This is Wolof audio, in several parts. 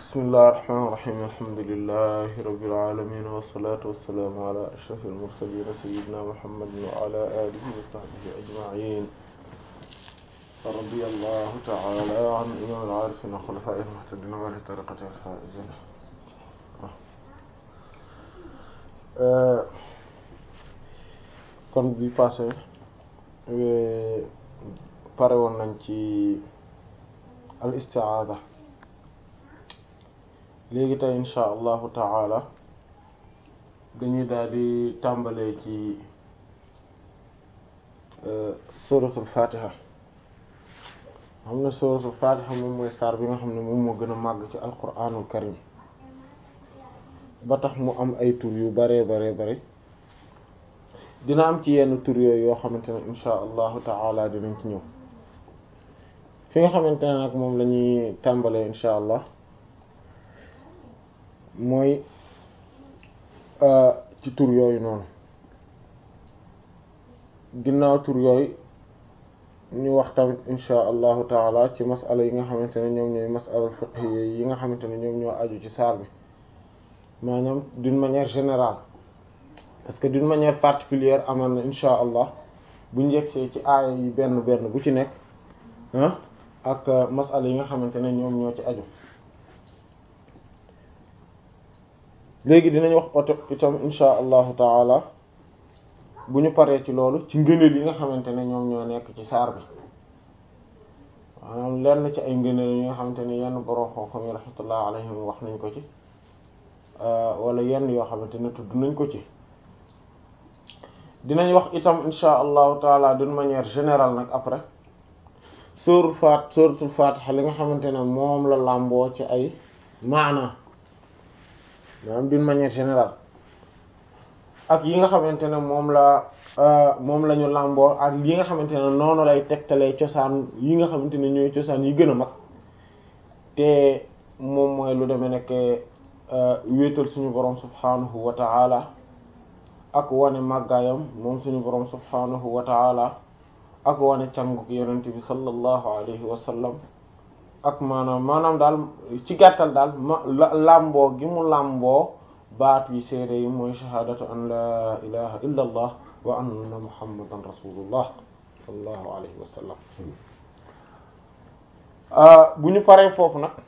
bismillahir rahmanir rahim alhamdulillahi rabbil alamin wassalatu wassalamu ala ashrafil mursalin sayyidina muhammadin wa ala alihi wa sahbihi ajma'in radiyallahu ta'ala an imam al-arifin wa khulafa'il muhtadin wa li tariqati al-faizin kon bi passé pare woon nañ ci al isti'aada léegi tey insha allahu taala dañuy daal di tàmbalee ci suratul fatiha xam ne suratul fatiha moom mooy saar bi nga xam ne moom moo gën a màgg ci alquranul karim ba tax mu am ay tur yu bare bare bare dina am ci yenn tur yooyu yoo xamante ne insha allahu taala dinañ ci ñëw fi nga xamante ne nag moom la ñuy tàmbalee insha allah mooy ci tur yooyu noonu ginnaaw tur yooyu ñu wax tamit insha allahu taala ci masala yi nga xamante ne ñoom ñooy masala fiqh yi nga xamante ne ñoom ñoo aju ci saar bi maanaam d'une manière générale parce que d'une manière particulière amaan na insha allah bu njëgsee ci aaya yi benn benn bu ci nekk ah ak masala yi nga xamante ne ñoom ñoo ci aju léegi dinañ wax oto itam insha allahu taala bu ñu paree ci loolu ci ngëneel yi nga xamante ne ñoom ñoo nekk ci saar bi maanaam lenn ci ay ngëneel yi nga xamante ne yenn borom xam-xam yi rahmatullah alayhim wax nañ ko ci wala yenn yoo xamante ne tudd nañ ko ci dinañ wax itam insha allahu taala d'une manière générale nag après sóoru faat sóoratul fatiha li nga xamante ne moom la làmboo ci ay maana maanaam d'une manière générale ak yi nga xamante ne moom la moom la ñu làmboo ak yi nga xamante ne noonu lay tegtalee cosaan yi nga xamante ne ñooy cosaan yi gën a mag te moom mooy lu demee nekk wéetal suñu borom subhanahu wa ta'ala ak wane màggaayam moom suñu borom subhanahu wa ta'ala ak wane canguk yonent bi sallallahu alayhi wa sallam ak maanaam maanaam daal ci gàttal daal ma làmboo gi mu làmboo baat yi seede yi mooy shahaadatu an la ilaha illa allah wa anna muhammadan rasulullah sallallahu alayhi wa sallam bu ñu paree foofu nag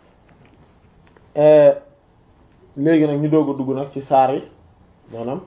léegi nag ñu doog a dugg nag ci saar yi maanaam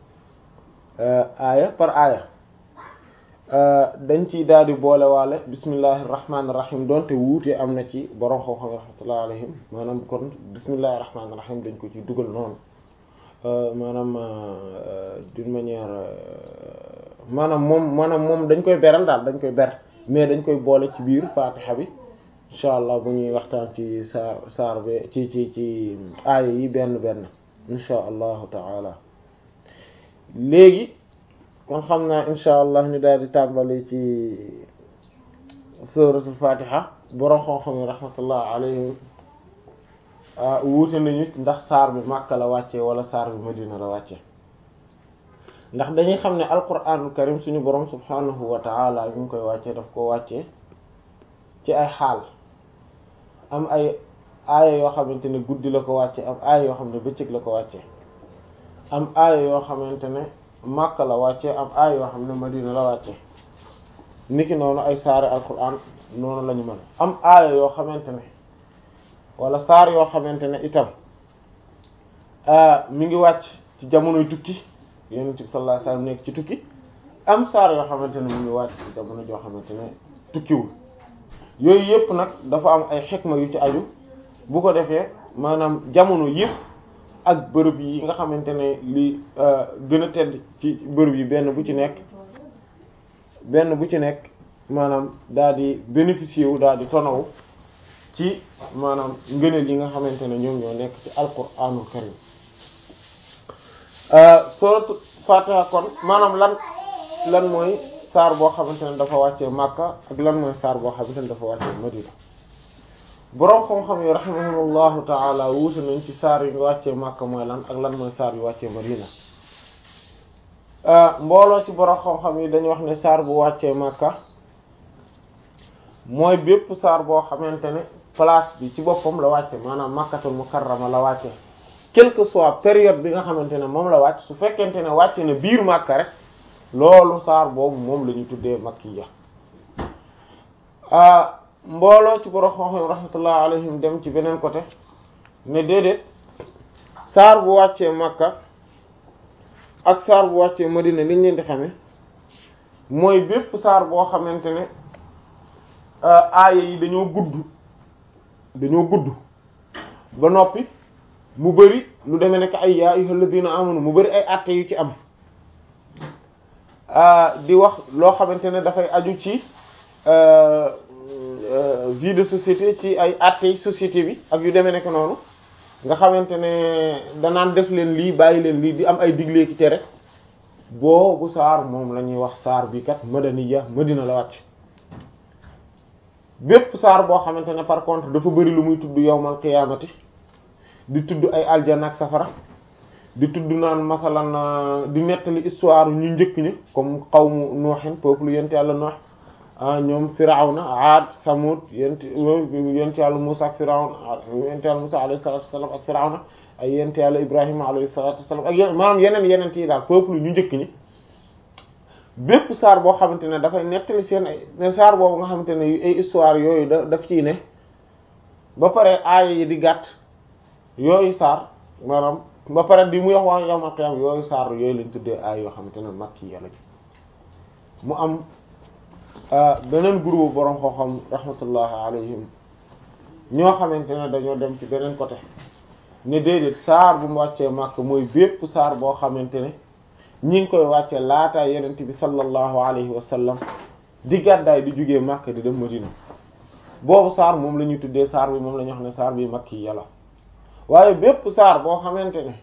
aaya par aaya dañ ciy daal di boole waale bismillahir rahmanir rahim donte wuute am na ci borom xam-xam rahmatullahi alayhim maanaam kon bismillahir rahmanir rahim dañ ko ci dugal noonu maanaam d'une manière maanaam moom maanaam moom dañ koy beral daal dañ koy ber mais dañ koy boole ci biir fatiha bi incha allah bu ñuy waxtaan ci saar saar be ci ci ci aaya yi benn benn incha allahu taala léegi kon xam naa insha allah ñu daal di tàmbali ci suratul fatiha borom xam-xam yi rahmatullah alayhim wuute nañu ndax saar bi Makka la wàcce wala saar bi Madina la wàcce ndax dañuy xam ne alquranul karim suñu borom subhanahu wa ta'ala bi mu koy wàcce daf ko wàcce ci ay xaal am ay aaya yoo xamante ne guddi la ko wàcce am aaya yoo xam ne bëccëg la ko wàcce am aaya yoo xamante ne Makka la wàcce am aaya yoo xam ne Madina la wàcce niki noonu ay saari alquran noonu la ñu mën am aaya yoo xamante ne wala saar yoo xamante ne itam mi ngi wàcc ci jamonoy tukki yonent bi sallallahu alayhi wasallam nekk ci tukki am saar yoo xamante ne mi ngi wàcc ci jamono joo xamante ne tukkiwul yooyu yëpp nag dafa am ay xikma yu ci aju bu ko defee maanaam jamono yëpp ak bërëb yi nga xamante ne li gën a tedd ci bërëb yi benn bu ci nekk benn bu ci nekk maanaam daal di bénéficier wu daal di tonawu ci maanaam ngëneel yi nga xamante ne ñoom ñoo nekk ci alquranul karim suratu fatiha kon maanaam lan lan mooy saar boo xamante ne dafa wàccee Makka ak lan mooy saar boo xamante ne dafa wàccee Madina boroom xam-xam yi rahimahumullahu taala wuute nañ ci saar yi nga wàccee Makka mooy lan ak lan mooy saar yu wàccee Madina mbooloo ci boroom xam-xam yi dañu wax ne saar bu wàccee Makka mooy bépp saar boo xamante ne place bi ci boppam la wàcce maanaam makkatul mukarrama la wàcce quelle que soit période bi nga xamante ne moom la wàcc su fekkente ne wàcce ne biir Makka rek loolu saar boobu moom la ñu tuddee makkiya mbooloo ci borom xam-xam rahmatullah alayhim dem ci beneen côté ne déedéet saar bu wàccee Makka ak saar bu wàccee Madina liñ leen di xame mooy bépp saar boo xamante ne aaya yi dañoo gudd dañoo gudd ba noppi mu bari lu demee nekk ay yaa ayyuhal ladina amanu mu bari ay àtte yu ci am di wax loo xamante ne dafay aju ci vie de société ci ay àtte société bi ak yu demee nekk noonu nga xamante ne danaan def leen lii bàyyi leen lii di am ay digle ki tere boobu saar moom la ñuy wax saar bi kat madaniya madina la wàcc bépp saar boo xamante ne par contre dafa bari lu muy tudd yawmal qiyaamati di tudd ay aljana ak safara di tudd naan masalan di nettali histoire ñu njëkk ñi comme qawmu nuuhin peuple yent yàlla Nuux ah ñoom Firawna Aad Samud yent yent yàlla Muusa ak Firawna yent yàlla Muusa alayhi salaatu wassalaam ak Firawna ay yent yàlla Ibrahima alayhi salaatu wassalaam ak yeneen maanaam yeneen yeneen yi daal peuple ñu njëkk ñi bépp saar boo xamante ne dafay nettali seen ay saar boobu nga xamante ne ay histoire yooyu da daf ciy ne ba pare aaya yi di gàtt yooyu saar maanaam ba pare di muy wax wax yawmal qiyaam yooyu saar yooyu lañ tuddee aay yoo xamante ne makki yàlla mu am beneen groupe borom xoo-xam rahmatullahi alayhim ñoo xamante ne dañoo dem ci beneen côté ne déedéet saar bu mu wàccee màkk mooy bépp saar boo xamante ne ñi ngi koy wàcce laataa yenent bi sallallahu alayhi wa sallam di gàddaay di jógee màkk di dem madina boobu saar moom la ñuy tuddee saar bi moom la ñu wax ne saar bi makki yàlla waaye bépp saar boo xamante ne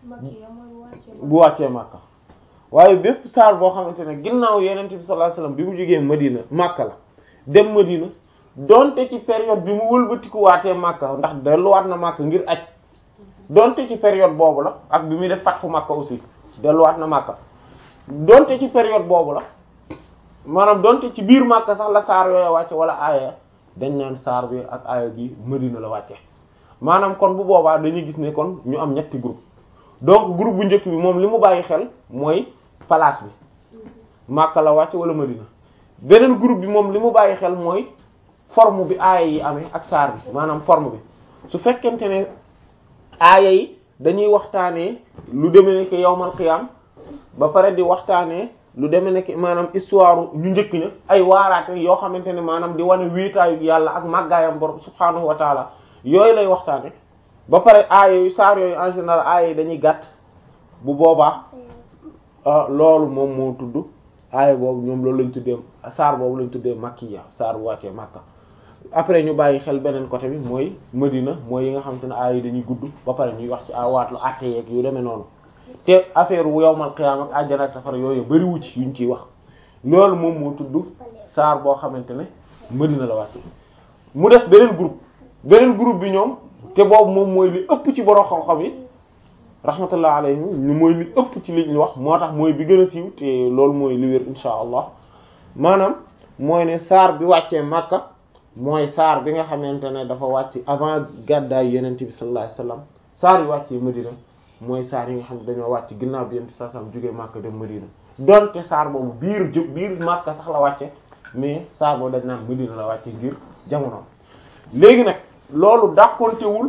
bu wàccee màkka waaye bépp saar boo xamante ne ginnaaw yenent bi sallallahu alayhi wasallam bi mu jógee madina màkka la dem madina donte ci période bi mu wëlbatikuwaatee màkka ndax delluwaat na màkka ngir aj donte ci période boobu la ak bi muy def fatxu màkka aussi delluwaat na màkka donte ci période boobu la maanaam donte ci biir màkka sax la saar yooyu wàcce wala aaya dañ naan saar bi ak aaya bi madina la wàcce maanaam kon bu boobaa dañuy gis ne kon ñu am ñetti groupe donc groupe bu njëkk bi moom li mu bàyyi xel mooy place bi Makka la wàcc wala Madina beneen groupe bi moom li mu bàyyi xel mooy forme bi aaya yi amee ak saar bi maanaam forme bi su fekkente ne aaya yi dañuy waxtaanee lu demee nekk yawmal qiyam ba pare di waxtaanee lu demee nekk maanaam histoire ñu njëkk ña ay waaraate yoo xamante ne maanaam di wane wéetaayu yàlla ak màggaayam borom subhaanahu wa taala yooyu lay waxtaane ba pare aaya yu saar yooyu en général aaya yi dañuy gàtt bu boobaa loolu moom moo tudd aaya boobu ñoom loolu lañ tuddee saar boobu lañ tuddee makkiya saar bu wàccee makka après ñu bàyyi xel beneen côté bi mooy madina mooy yi nga xamante ne aaya yi dañuy gudd ba pare ñuy wax ci waatlu àtte yeeg yu demee noonu te affaire wu yawmal qiyaam ak àjjana ak safara yooyu bari wu ci yuñ ciy wax loolu moom moo tudd saar boo xamante ne madina la wàcce mu des beneen groupe beneen groupe bi ñoom te boobu moom mooy li ëpp ci borom xam-xam yi rahmatullah alayhim ñu mooy li ëpp ci li ñu wax moo tax mooy bi gën a siiw te loolu mooy li wér insha allah maanaam mooy ne saar bi wàccee Makka mooy saar bi nga xamante ne dafa wàcc avant gàddaay yenent bi sallallahu alayhi wasallam saar yi wàccee Madina mooy saar yi nga xam ne dañoo wàcc ginnaaw bi yenent bi sallallahu alayhi wasallam jógee Makka dem Madina donte saar boobu biir jë biir Makka sax la wàcce mais saar boobu dañ naan Madina la wàcce ngir jamono léegi nag loolu dàqontewul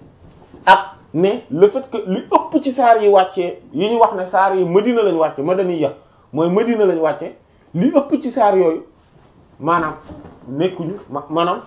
ak ne le fait que li ëpp ci saar yi wàccee yi ñu wax ne saar yi Madina lañ wàcce madaniya mooy Madina lañ wàcce li ëpp ci saar yooyu maanaam nekkuñu ma maanaam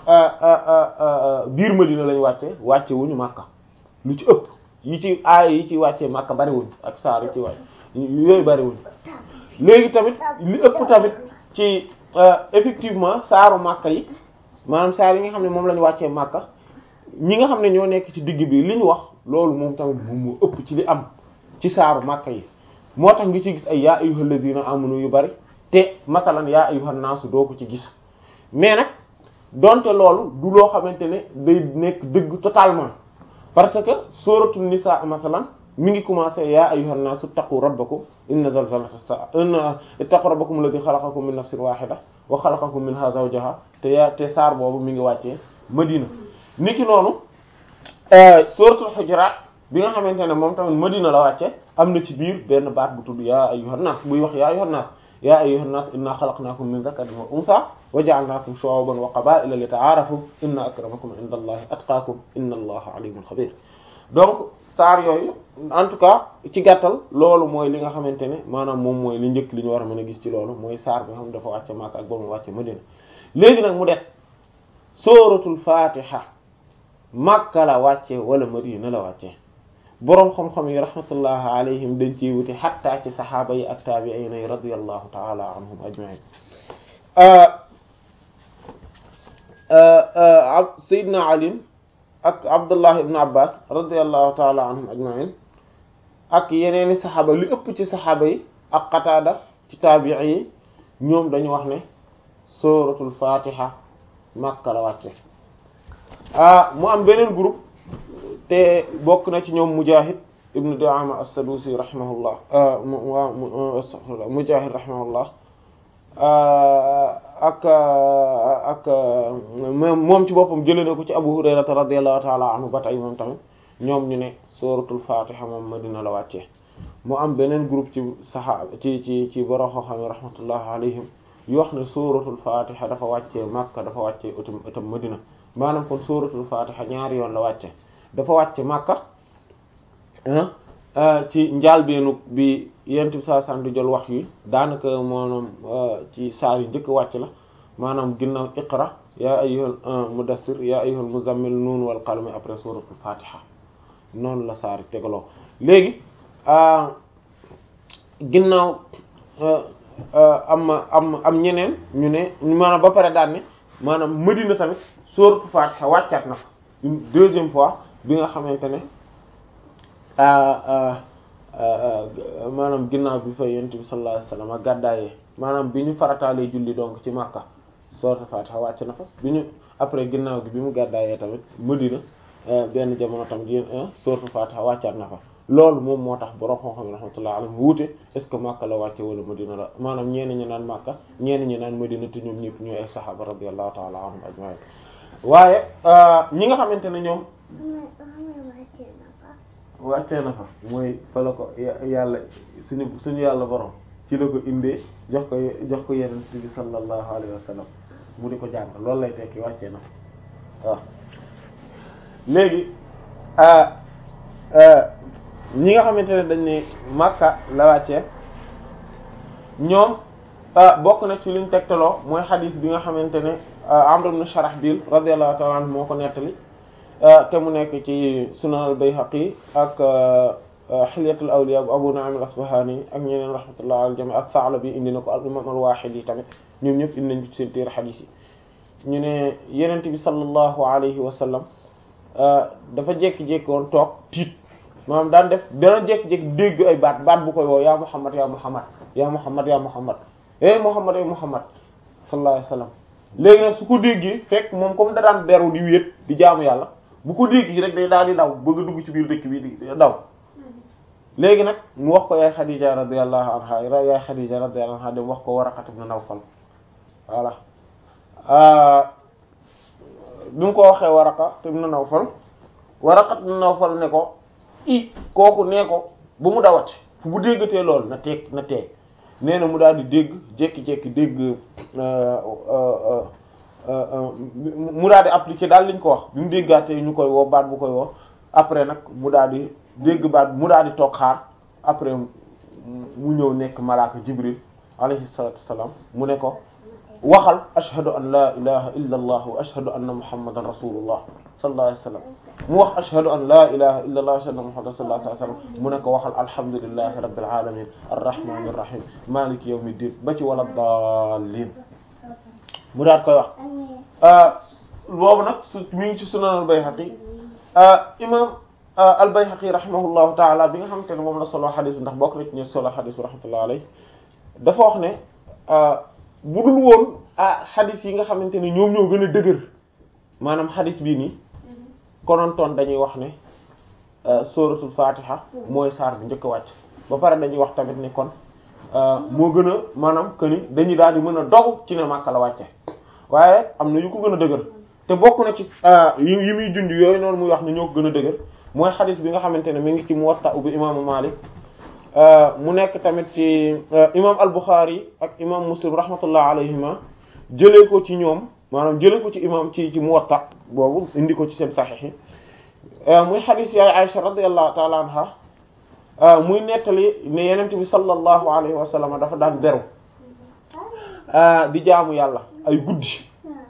biir Madina lañ wàcce wàcce wuñu Makka lu ci ëpp yi ci aaya yi ci wàccee Makka bariwuñ ak saar yi ci wàcce yooyu bariwuñ léegi tamit li ëpp tamit ci effectivement saaru Makka yi maanaam saar yi nga xam ne moom la ñu wàccee Makka ñi nga xam ne ñoo nekk ci digg bi li ñu wax loolu moom tamit moom moo ëpp ci li am ci saaru Makka yi moo tax ngi ci gis ay yaa ayyuhal ladina amanu yu bari te masalan yaa ayyuhan naasu doo ko ci gis mais nag donte loolu du loo xamante ne day nekk dëgg totalement parce que suratul nisa masalan mi ngi commencé yaa ayyuhan naasu taqu rabbakum inna zalzalata as-sa'a inna ittaqu rabbakum alladhi khalaqakum min nafsin wahida wa khalaqakum minha zawjaha te yaa te saar boobu mi ngi wàccee Madina niki noonu suratul hujurat bi nga xamante ne moom tamit madina la wàcce am na ci biir benn baat bu tudd yaa ayyuhan nas buy wax yaa ayyuhan nas yaa ayyuhan nas inna xalaqnakum min dhakarin wa untha wa ja'alnakum shu'uban wa qaba'ila li ta'arafu inna akramakum inda allahi atqakum inna allaha alimun khabir donc saar yooyu en tout cas ci gàttal loolu mooy li nga xamante ne maanaam moom mooy li njëkk li ñu war a mën a gis ci loolu mooy saar bi nga xam ne dafa wàcce Makka ak ba mu wàcce Madina léegi nag mu des sooratul fatiha Makka la wàcce wala Madina la wàcce boroom xam-xam yi rahmatullahi alayhim dañ ciy wuti xatta ci saxaaba yi ak taabi'in yi radiyallahu ta'ala anhum ajma'in Seydina Ali ak Abdullah ibn Abbas radiyallahu ta'ala anhum ajma'in ak yeneeni saxaaba li ëpp ci saxaaba yi ak Qataada ci taabi'i yi ñoom dañu wax ne suratul fatiha Makka la wàcce mu am beneen groupe te bokk na ci ñoom Mujahid ibn Du'ama as-Sadusi rahimahullah Mujahid rahimahullah ak ak moom ci boppam jëlee na ko ci Abu Hurayrata radiyallahu ta'ala anhu ba tey moom tamit ñoom ñu ne suratul fatiha moom Madina la wàccee mu am beneen groupe ci saxaaba ci ci ci borom xam-xam rahmatullahi alayhim yu wax ne suratul fatiha dafa wàccee Makka dafa wàccee itam itam Madina maanaam kon suratul fatiha ñaari yoon la wàcce dafa wàcce Makka ci njaalbeenu bi yent bi saa san di jël wax yi daanaka maanaam ci saar yi njëkk wàcc la maanaam ginnaaw iqra yaa ayyuhal mudassir yaa ayyuhal muzammil nuun wal qalami après suratul fatiha noonu la saar yi tegaloo léegi ginnaaw am am am ñeneen ñu ne maanaam ba pare daan ne maanaam Madina tamit suratul fatiha wàccaat na une deuxième fois bi nga xamante ne maanaam ginnaaw bi fa yonent bi sallallahu alayhi wasallam gàddaayee maanaam bi ñu farataalee julli donc ci Makka suratul Fatiha wàcc na fa bi ñu après ginnaaw gi bi mu gàddaayee tamit Madina benn jamono tamit yéen suratul Fatiha wàccaat na fa loolu moom moo tax borom xam-xam yi rahmatullahi alayhim wuute est ce que Makka la wàcce wala Madina la maanaam ñenn ñi naan Makka ñenn ñi naan Madina te ñoom ñëpp ñooy ay saxaaba radiyallahu ta'ala anhum ajma'in waaye ñi nga xamante ne ñoom wàccee na fa mooy fa la ko yàlla suñu suñu yàlla borom ci la ko indee jox ko jox ko yenent bi sallallahu alayhi wa sallam mu di ko jàng loolu lay tekki wàccee na fa waaw léegi ñi nga xamante ne dañ ne Makka la wàccee ñoom bokk na ci liñ tegtaloo mooy xadiis bi nga xamante ne Amr ibn Sharahbil radiyallahu ta'ala anhu moo ko nettali te mu nekk ci Sunan al-Bayhaqi ak Hilyatul Awliya bu Abu Nu'aym al-Asbahani ak ñeneen rahmatullahi al jami ak Tha'labi indi na ko al imam al-Wahidi tamit ñoom ñëpp indi nañ ci seen téere xadiis yi ñu ne Yonent bi sallallahu alayhi wa sallam dafa jékki-jékki woon toog tiit maanaam daan def dana jékki-jékki dégg ay baat baat bu koy woo yaa Muhammad yaa Muhammad yaa Muhammad yaa Muhammad eh Muhammad eh Muhammad sallallahu alayhi wa sallam léegi nag su ko déggee fekk moom comme da daan beru di wéet di jaamu yàlla bu ko déggee rek day daal di daw bëgg a dugg ci biir dëkk bi di daw léegi nag mu wax ko yaay Xadija radiyallahu anha yaay Xadija radiyallahu anha dem wax ko Waraqat ibn Nawfal voilà bi mu ko waxee Waraqat ibn Nawfal Waraqat ibn Nawfal ne ko i kooku nee ko bu mu dawati fu bu déggatee loolu na teeg na teeg nee na mu daal di dégg jékki-jékki dégg mu daal di appliquer daal liñ ko wax bi mu déggaatee ñu koy woo baat bu koy woo après nag mu daal di dégg baat mu daal di toog xaar après mu ñëw nekk malaaka Jibril alayhi salatu wassalam mu ne ko waxal ashhadu an la ilaha illa allah wa ashhadu anna muhammadan rasulullah sallallahu alayhi wasallam mu wax ashhadu an la ilaha illa allah wa ashhadu anna muhammadan sallallahu alayhi wasallam mu ne ko waxal alhamdulillahi rabbil alamin arrahmanir rahim maliki yawmiddin ba ci wala dallin mu daat koy wax boobu nag su mi ngi ci sunan al-Bayhaqi imam al-Bayhaqi rahimahullahu taala bi nga xamante ne moom la solo xadis bi ndax bokk na ci ñu solo xadis bi rahmatullahi alayhi dafa wax ne bu dul woon ah xadis yi nga xamante ne ñoom ñoo gën a dëgër maanaam xadis bii nii konontoon dañuy wax ne suratul fatiha mooy saar bi njëkk a wàcc ba pare dañuy wax tamit ne kon moo gën a maanaam que ni dañuy daal di mën a dogu ci ne Makka la wàcce waaye am na yu ko gën a dëgër te bokk na ci yi yi muy junj yooyu noonu muy wax ne ñoo ko gën a dëgër mooy xadis bi nga xamante ne mi ngi ci Muwatta bi imaamu Maalik mu nekk tamit ci imam al-Bukhari ak imam Muslim rahmatullah alayhima jëlee ko ci ñoom maanaam jëlee ko ci imam ci ci Muwatta boobu indi ko ci seen saxiix yi muy xadis yaay Aisha radiyallahu ta'ala anha muy nettali ne yenent bi sallallahu alayhi wa sallam dafa daan beru di jaamu yàlla ay guddi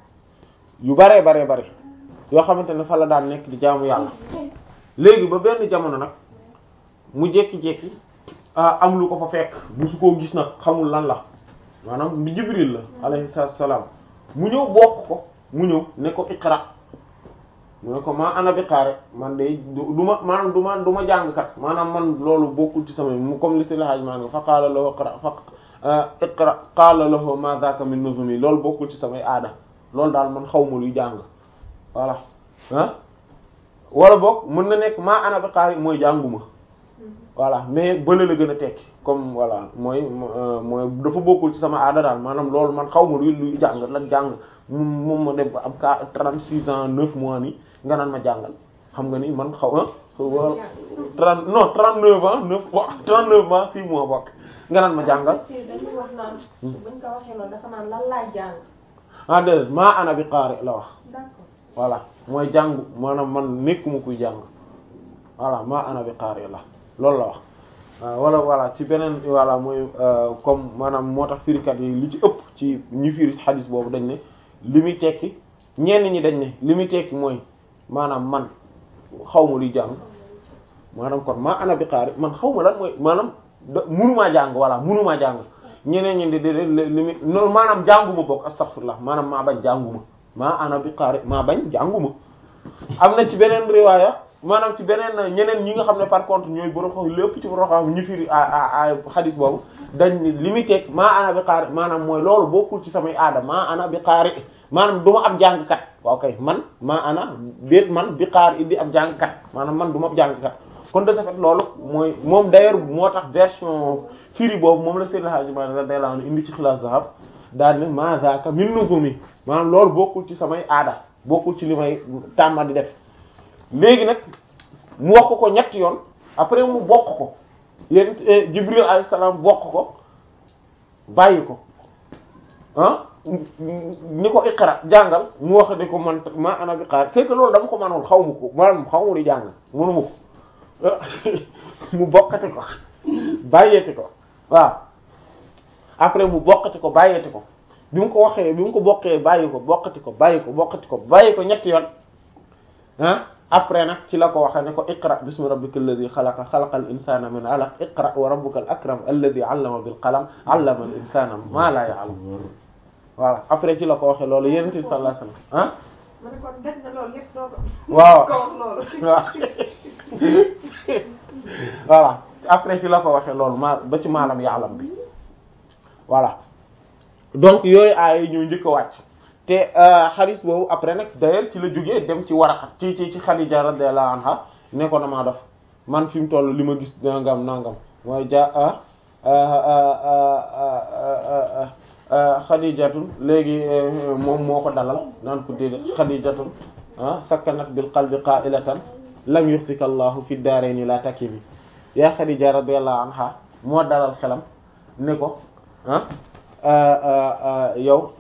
yu baree baree bare yoo xamante ne fa la daan nekk di jaamu yàlla léegi ba benn jamono nag mu jékki-jékki am lu ko fa fekk musu koo gis nag xamul lan la maanaam bi Jibril la alayhi salaam mu ñëw bokk ko mu ñëw ne ko iqra mu ne ko maa ana bi qaari man de du ma maanaam du ma du ma jàngkat maanaam man loolu bokkul ci sama mu comme li si laaj maa fa qaala lahu iqra fa iqra qaala lahu ma dhaka min nuzumi loolu bokkul ci samay aada loolu daal man xaw ma luy jàng voilà ah wala boog mën na nekk maa ana bi qaari mooy jànguma voilà mais bële la gën a tekki comme voilà mooy mooy dafa bokkul ci sama aada daal maanaam loolu man xaw ma luy luy jàng la jàng moom ma dem ba am ka trente six ans neuf mois ni nga naan ma jàngal xam nga ni man xaw ah trente non trente neuf ans neuf trente neuf mois six mois bokk nga naan ma jàngal dañuy wax naan buñ ko waxee loolu dafa naan lan laay jàng ah déedéet maa ana bi qaari la wax d'accord voilà mooy jàngu maanaam man nekkuma kuy jàng voilà maa ana bi qaari la loolu la wax wala voilà ci beneen voilà mooy comme maanaam moo tax firikat yi li ci ëpp ci ñu firi xadis boobu dañ ne li muy tekki ñenn ñi dañ ne li muy tekki mooy maanaam man xaw ma luy jàng maanaam kon maa ana bi qaari man xaw ma lan mooy maanaam da munumaa jàng voilà munumaa jàng ñeneen ñi di di li muy noonu maanaam jànguma bokk astaghfirullah maanaam maa bañ jànguma maa ana bi qaari maa bañ jànguma am na ci beneen riwaaya maanaam ci beneen ñeneen ñi nga xam ne par contre ñooy borom xam lépp ci borom xam ñu firi a xadis boobu dañ ni li muy teg maa ana bi qaari maanaam mooy loolu bokkul ci samay aada maa ana bi qaari maanaam du ma ab jàngkat waaw kay man maa ana déet man bi qaari di ab jàngkat maanaam man du ma ab jàngkat kon de ce fait loolu mooy moom d'ailleurs moo tax version firi boobu moom la Seydil Hadji Malick radiyallahu anhu indi ci Xilaas Zahab daal ne ma zaaka min nuzumi maanaam loolu bokkul ci samay aada bokkul ci li may tàmma di def léegi nag mu wax ko ko ñetti yoon après mu bokk ko yéen Jibril alayhi salaam bokk ko bàyyi ko ah ni ko iqra jàngal mu wax di ko man ma ana bi xaar c'est que loolu dama ko mënul xaw ma ko maanaam xaw ma di jàng mënu ma ko mu bokkati ko bàyyeeti ko waaw après mu bokkati ko bàyyeeti ko bi mu ko waxee bi mu ko bokkee bàyyi ko bokkati ko bàyyi ko bokkati ko bàyyi ko ñetti yoon ah après nag ci la ko waxee ne ko iqra bismi rabbika alladhi xalaqa xalaqal insana min alaq iqra wa rabbuka al akram alladhi allama bil qalam allama al insana ma la ya'lam voilà après ci la ko waxee loolu yonent bi sallallahu alayhi wasallam ah ma ne kon def na loolu yëpp doo ko waaw ko wax loolu waaw voilà après ci la ko waxee loolu ma ba ci maalam ya'lam bi voilà donc yooyu aay ñoo njëkk a wàcc te xaris boobu après nag d'ailleurs ci la jógee dem ci Waraqa ci ci ci Xadija radiyallahu anha ne ko damaa def man fi mu toll li ma gis nangam nangam mooy ja Xadijatun léegi moom moo ko dalal naan ko déedéet Xadijatun ah sakkanat bil qalbi qa'ilatan lam yuxsika Allahu fi daarayni la takimi yaa Xadija radiyallahu anha moo dalal xelam ne ko ah yow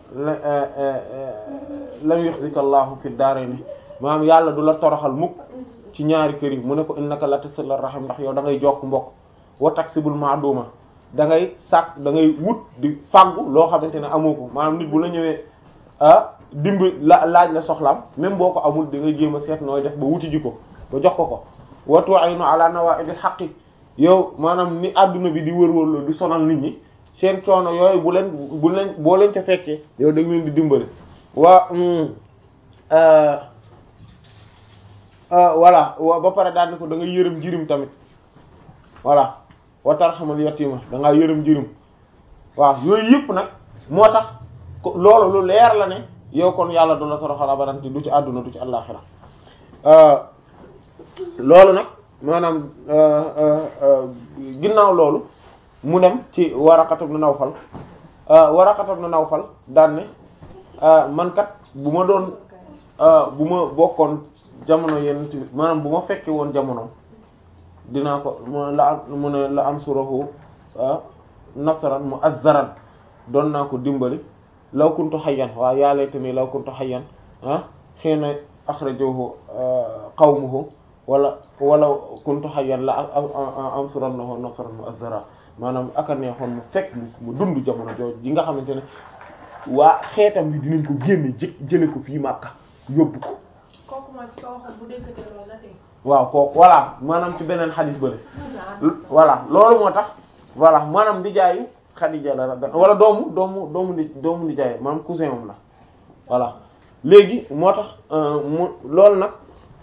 lam yuxzika allahu fi daarayni maanaam yàlla du la toroxal mukk ci ñaari kër yi mu ne ko innaka la tasil rahim ndax yow da ngay jokk mbokk wa taksibul ma'duma da ngay sàkk da ngay wut di fàggu loo xamante ne amoo ko maanaam nit bu la ñëwee ah dimb la laaj la soxlaam même boo ko amul da ngay jéem a seet nooy def ba wuti ji ko ba jox ko ko wa tu'inu ala nawa'idil haqqi yow maanaam ni adduna bi di wër-wër di sonal nit ñi seen coono yooyu bu leen bu leen boo leen ca fekkee yow da nga leen di dimbali waa voilà wa ba pare daal ni ko da nga yërëm jirim tamit voilà wa tarhamal yatima da ngaa yërëm jirim waaw yooyu yëpp nag moo tax loolu lu leer la ne yow kon yàlla du la toroxal abadan du ci àdduna du ci àllaxira loolu nag maanaam ginnaaw loolu mu dem ci Waraqat ibn Nawfal Waraqat ibn Nawfal daan ne man kat bu ma doon bu ma bokkoon jamono yenn maanaam bu ma fekkee woon jamono dinaa ko mu la am mu ne la am surahu nasran mu'azzaran doon naa ko dimbali law kuntu hayyan waaw yaa laytani law kuntu hayyan ah hiina akhrajahu qawmuhu wala wala kuntu hayyan la ansurannahu nasran mu'azzara maanaam aka neexoon mu fekk mu dund jamono jooju yi nga xamante ne waa xeetam bi dinañ ko génne jë jële ko fii Makka yóbbu ko kooku mooy ki ko waxoon bu déggate loolu la tey. waaw kooku voilà maanaam ci beneen xadis bële voilà loolu moo tax voilà maanaam di jaayu Xadija la la wala doomu doomu doomu di doomu di jaay maanaam cousin moom la voilà léegi moo tax mu loolu nag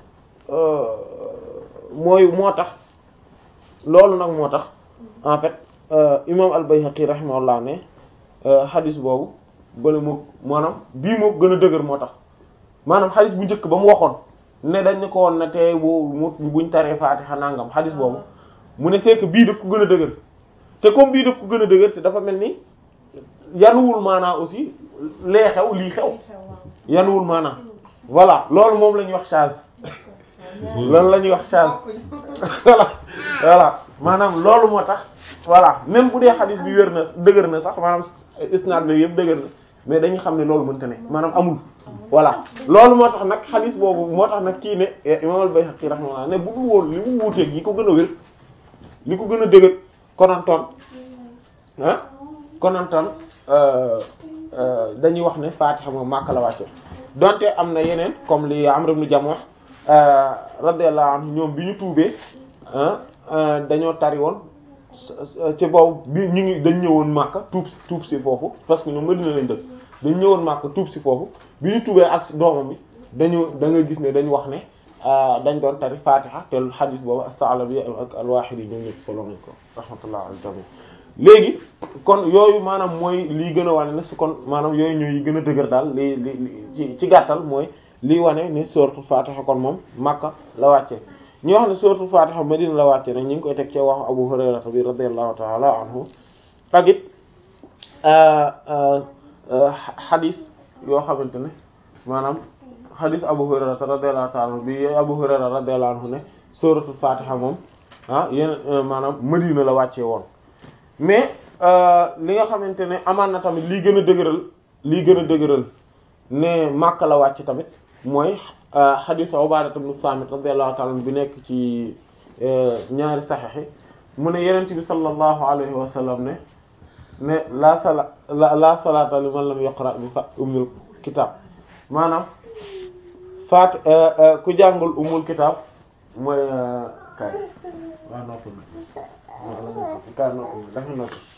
mooy moo tax loolu nag moo tax en fait imam al-Bayhaqi rahimahullah ne xadis boobu bële moo maanaam bii moo gën a dëgër moo tax maanaam xadis bu njëkk ba mu waxoon ne dañ ne ko woon na te bu mu buñ taree Faatiha nangam xadis boobu mu ne c'est que bii daf ko gën a dëgër te comme bii daf ko gën a dëgër te dafa mel ni yanuwul maanaa aussi lee xew lii xew yanuwul maanaa voilà loolu moom la ñuy wax charge loolu la ñuy wax charge voilà voilà maanaam loolu moo tax voilà même bu dee xadis bi wér na dëgër na sax maanaam isnaad bi yëpp dëgër na mais dañu xam ne loolu mënta ne maanaam amul voilà loolu moo tax nag xadis boobu moo tax nag kii ne imam al-Bayhaqi rahimahullah ne bu dul woon li mu wuuteeg yi ko gën a wér li ko gën a dëgër konantoon ah konantoon dañuy wax ne Fatiha moom Makka la wàcce donte am na yeneen comme li Amr ibn Jamuh radiyallahu anhu ñoom bi ñu tuubee dañoo tari woon ci boobu bi ñu ngi dañ ñëwoon Makka tuub tuub si foofu parce que ñoom Madina lañ dëkk dañ ñëwoon Makka tuub si foofu bi ñu tuubee ak doomam bi dañu da nga gis ne dañu wax ne dañ doon tari Fatiha te xadis boobu as-Sa'labi ak al-Wahidi ñoom ñëpp solo nañ ko rahmatullah al jami léegi kon yooyu maanaam mooy lii gën a wane ne su kon maanaam yooyu ñooy gën a dëgër daal li li ci ci gàttal mooy lii wane ne suratul Fatiha kon moom Makka la wàccee ñi wax ne suratul Fatiha Madina la wàccee nag ñu ngi koy teg ci wax Abu Hurayra bi radiyallahu ta'ala anhu ak it xadis yoo xamante ne maanaam xadis Abu Hurayra radiyallahu ta'ala anhu bi Abu Hurayra radiyallahu anhu ne suratul Fatiha moom ah yéen maanaam Madina la wàccee woon mais li nga xamante ne amaan na tamit lii gën a dëgëral lii gën a dëgëral ne Makka la wàcc tamit mooy xadiis Ubaada ibn Saamit radiyallahu ta'ala bi nekk ci ñaari saxiix mu ne Yonent bi sallallahu alayhi wa sallam ne ne la sala la la salaata liman lam yaqra bi fa ummul kitaab maanaam faat ku jàngul ummul kitaab mooy kay waaw noppal kay noppal dafa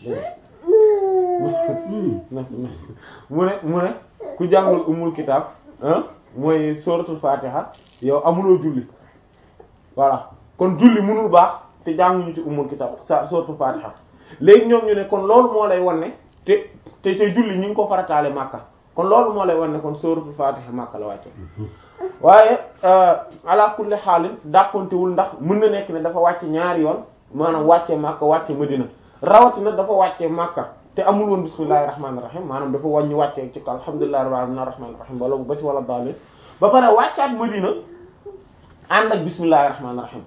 noppal mu ne mu ne ku jàngul ummul kitaab mooy suratul fatiha yow amuloo julli voilà kon julli mënul baax te jànguñu ci ummul kitaab sa suratul fatiha léegi ñoom ñu ne kon loolu moo lay wan ne te te te julli ñu ngi ko farataale Makka kon loolu moo lay wan ne kon suratul fatiha Makka la wàcce waaye ala kulli xaalin dàqontewul ndax mën na nekk ne dafa wàcce ñaari yoon maanaam wàcce Makka wàcce Madina rawatina dafa wàcce Makka te amul woon bismillahir rahmanir rahim maanaam dafa wàññi wàcce ci alhamdulillahi rabbil alamin arrahmanir rahim wala ba ci wala daalin ba pare wàccaat Madina ànd ak bismillahir rahmanir rahim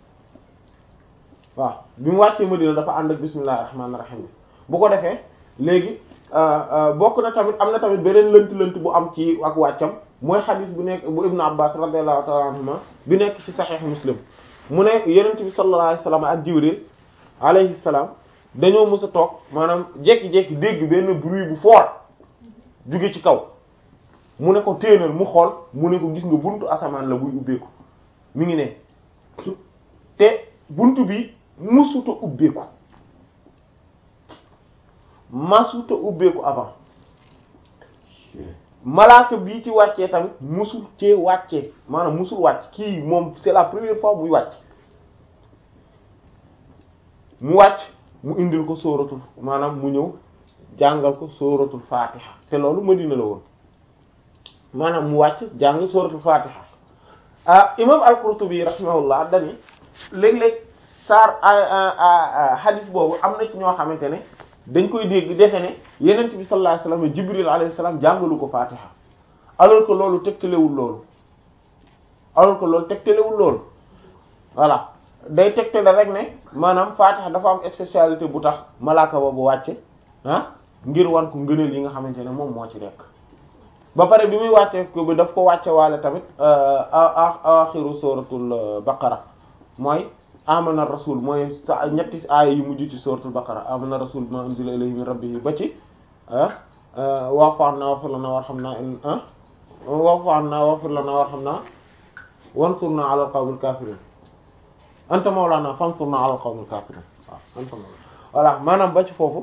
waaw bi mu wàccee Madina dafa ànd ak bismillahir rahmanir rahim bu ko defee léegi bokk na tamit am na tamit beneen lënt-lënt bu am ci ak wàccam mooy xadis bu nekk bu Ibn Abbas radiyallahu ta'ala anhuma bi nekk ci Sahih Muslim mu ne Yonent bi sallallahu alayhi wasallam ak Jibril alayhi salaam dañoo mës a toog maanaam jékki-jékki dégg benn bruit bu fort jóge ci kaw mu ne ko téenal mu xool mu ne ko gis nga buntu asamaan la buy ubbeeku mi ngi ne te buntu bi musuta ubbeeku masuta ubbeeku avant malaaka bii ci wàccee tamit musul cee wàccee maanaam musul wàcc kii moom c'est la première fois muy wàcc mu wàcc mu indil ko sóoratul maanaam mu ñëw jàngal ko sóoratul fatiha te loolu Madina la woon maanaam mu wàcc jàng sóoratul fatiha ah imam al-Qurtubi rahimahullah dani léeg-léeg saar hadis boobu am na ci ñoo xamante ne dañ koy dégg defe ne yenent bi sallallahu alayhi wasallam Jibril alayhi salam jàngalu ko fatiha alors que loolu tegtalewul loolu alors que loolu tegtalewul loolu voilà day tegtale rek ne maanaam Fatiha dafa am spécialité bu tax malaaka boobu wàcce ah ngir wan ko ngëneel yi nga xamante ne moom moo ci nekk ba pare bi muy wàcce ko bi daf ko wàcce waale tamit axiru suratul baqara mooy amana rasul mooy sa ñetti aaya yu mujj ci suratul baqara amana rasul ma unzila ilayhi min rabbihi ba ci wa'fu anna waghfir lana warhamna wa'fu anna waghfir lana warhamna wansurna ala alqawmil kafirin anta mawlana fansurna ala alqawmil kafirin waaw anta mawlana voilà maanaam ba ci foofu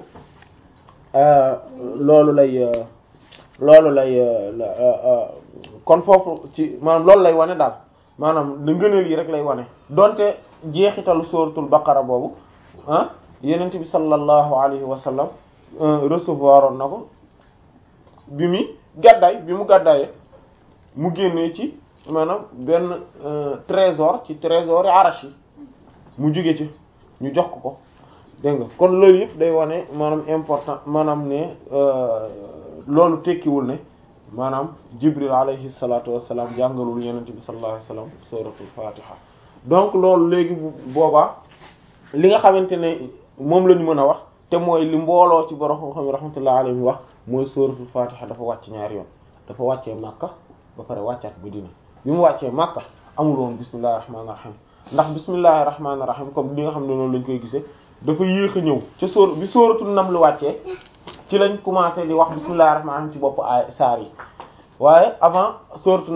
loolu lay loolu lay kon foofu ci maanaam loolu lay wane daal maanaam lu ngëneel yi rek lay wane donte jeexitalu suratul baqara boobu ah yenent bi sallallahu alayhi wa sallam recevoir oon na ko bi mu gàddaay bi mu gàddaayee mu génnee ci maanaam benn trésor ci trésor yi arash yi mu jóge ci ñu jox ko ko dégg nga kon loolu yëpp day wane maanaam important maanaam ne loolu tekkiwul ne maanaam jibril alayhi salatu wassalam jàngalul yenente bi sallallahu alayhi wasallam suratul fatiha donc loolu léegi boobaa li nga xamante ne moom la ñu mën a wax te mooy li mbooloo ci borom xam-xam rahmatullahi alayhi wax mooy suratul fatiha dafa wàcc ñaari yoon dafa wàccee Makka ba pare wàccaat Madina bi mu wàccee Makka amul woon bismillahir rahmanir rahim ndax bismillahir rahmanir rahim comme li nga xam ne noonu lañ koy gisee dafa yéex a ñëw ca sóor bi sóoratul Naml wàccee ci lañ commencé di wax bismillahir rahmanir rahim ci bopp ay saar yi waaye avant sóoratul